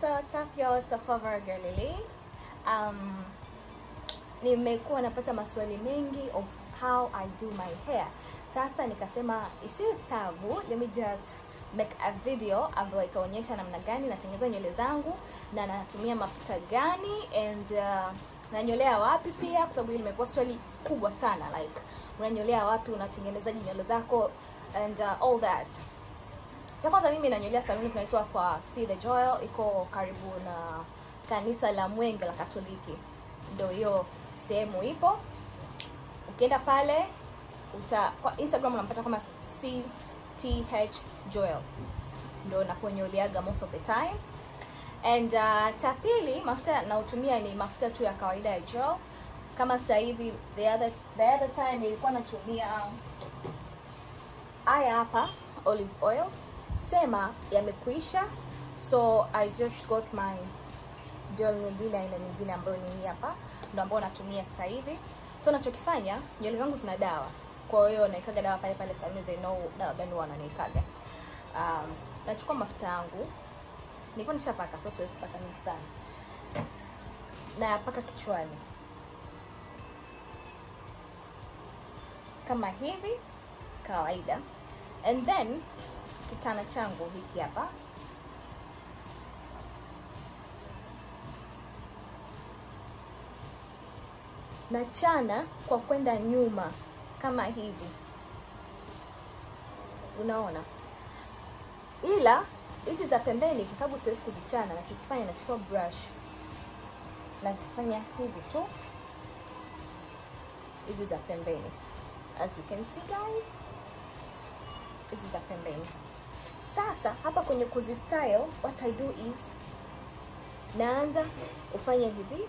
So what's up y'all? It's Afova Galilei. Um, nimekuwa napata maswali mengi of how I do my hair. Sasa nikasema isiwe tabu, let me just make a video ambayo itaonyesha namna gani natengeneza nywele zangu na natumia mafuta gani and uh, nanyolea wapi pia, kwa sababu hili limekuwa swali kubwa sana, like unanyolea wapi, unatengenezaje nywele zako and uh, all that. Cha kwanza mimi nanyolea saluni kunaitwa kwa See the Joel, iko karibu na kanisa la Mwenge la Katoliki, ndio hiyo sehemu ipo. Ukienda pale uta kwa Instagram unampata kama CTH Joel, ndio naponyoleaga most of the time. And uh, cha pili mafuta naotumia ni mafuta tu ya kawaida ya gel. Kama sasa hivi the other the other time nilikuwa natumia haya hapa olive oil, sema yamekuisha, so I just got my gel nyingine aina nyingine ambayo ni hii hapa, ndo ambayo natumia sasa hivi. So nachokifanya nywele zangu zina dawa, kwa hiyo naikaga dawa pale pale saluni, they know dawa gani wananiikaga. Um, nachukua mafuta yangu nilikuwa nishapaka, so siwezi kupaka mingi sana, nayapaka kichwani kama hivi kawaida, and then kitana changu hiki hapa nachana kwa kwenda nyuma kama hivi, unaona, ila hizi za pembeni, kwa sababu siwezi kuzichana, nachokifanya nachukua brush nazifanya hivi tu, hizi za pembeni, as you can see guys, hizi za pembeni. Sasa hapa kwenye kuzi style, what I do is naanza kufanya hivi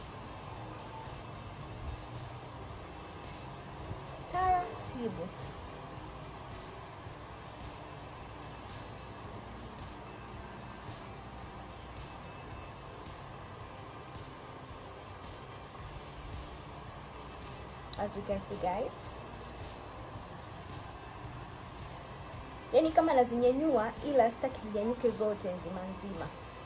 taratibu as you can see guys, yaani kama nazinyenyua, ila sitaki zinyanyuke zote nzima nzima.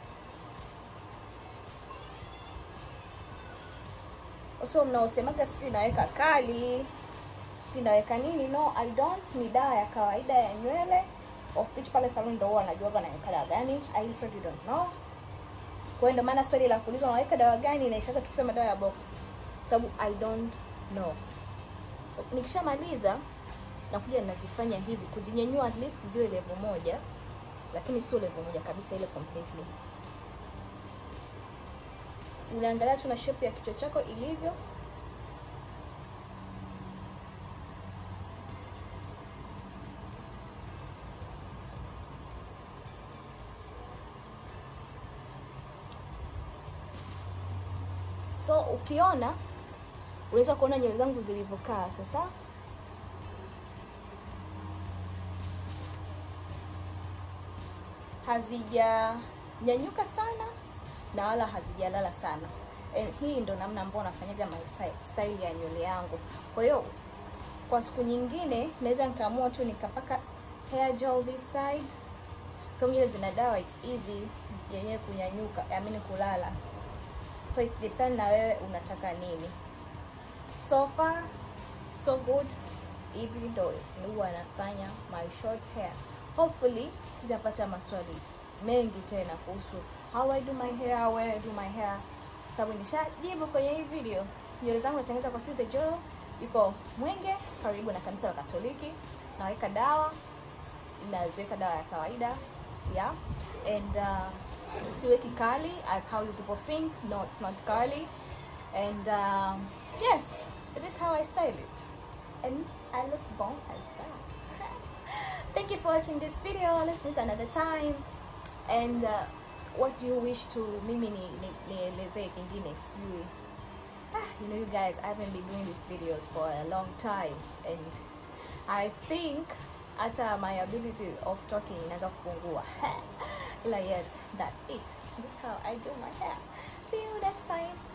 So mnaosemaga sijui naweka kali sijui naweka nini, no I don't. Ni dawa ya kawaida ya nywele of which pale salon ndo huwa wanajuaga naweka dawa gani. I literally don't know. Kwa hiyo ndio maana swali la kuulizwa unaweka dawa gani naishaga tu kusema dawa ya box, sababu I don't know. Nikishamaliza nakuja nazifanya hivi kuzinyanyua, at least ziwe level moja, lakini sio level moja kabisa, ile completely. Unaangalia tu na shape ya kichwa chako ilivyo. So ukiona unaweza kuona nywele zangu zilivyokaa sasa. Hazijanyanyuka sana na wala hazijalala sana. And hii ndo namna ambayo nafanyaga my style, style ya nywele yangu. Kwa hiyo kwa siku nyingine naweza nikaamua tu nikapaka hair gel this side, so nywele zina dawa, it's easy yenyewe kunyanyuka, I mean kulala so it depend na wewe unataka nini. So far so good, hivi ndo huwa nafanya my short hair. Hopefully sitapata maswali mengi tena kuhusu how I do my hair, where I do my hair, sababu nishajibu kwenye hii video. Nywele zangu natengeneza kwa See the Joel, iko Mwenge karibu na kanisa la Katoliki. Naweka dawa, naziweka dawa ya kawaida yeah, and uh, siweki curly as how you people think. No, it's not curly. And um, yes, it is how I style it. And I look bomb as well. Thank you for watching this video. Let's meet another time. And uh, what do you wish to mimi ni nielezee kingine sijui. Ah, you know you guys, I haven't been doing these videos for a long time and I think hata my ability of talking inaweza kupungua. Ila yes, that's it. This is how I do my hair. See you next time.